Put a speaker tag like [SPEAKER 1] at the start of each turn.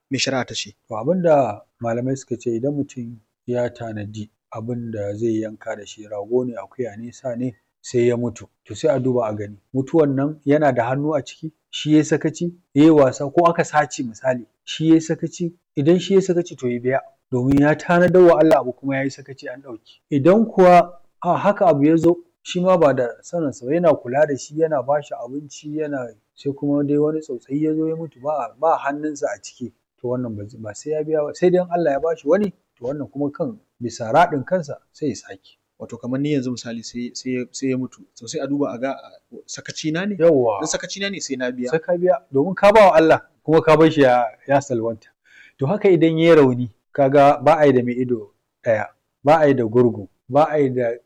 [SPEAKER 1] me shari'a ta ce
[SPEAKER 2] to abin da malamai suka ce idan mutum ya tanadi abin da zai yanka da shi rago ne akuya ne sa ne sai ya mutu to sai a duba a gani mutuwan nan yana da hannu a ciki shi yayi sakaci yayi wasa ko aka sace misali shi yayi sakaci idan shi yayi sakaci to ya biya domin ya tanadar wa Allah abu kuma yayi sakaci an ɗauke idan kuwa a haka abu ya zo shi ma ba da saninsa ba yana kula da shi yana ba shi abinci yana sai kuma dai wani tsautsayi ya zo ya mutu ba ba hannunsa a ciki to wannan ba sai ya biya ba sai dai in Allah ya bashi wani to wannan kuma kan bisa raɗin kansa sai ya sake
[SPEAKER 1] wato kamar ni yanzu misali sai sai sai ya mutu to sai a duba a ga sakaci na ne
[SPEAKER 2] yawwa
[SPEAKER 1] in sakaci na ne sai na biya
[SPEAKER 2] sai ka biya domin ka ba wa Allah kuma ka bar shi ya ya salwanta to haka idan yayi rauni kaga ba a yi da mai ido ɗaya ba a yi da gurgu ba a yi da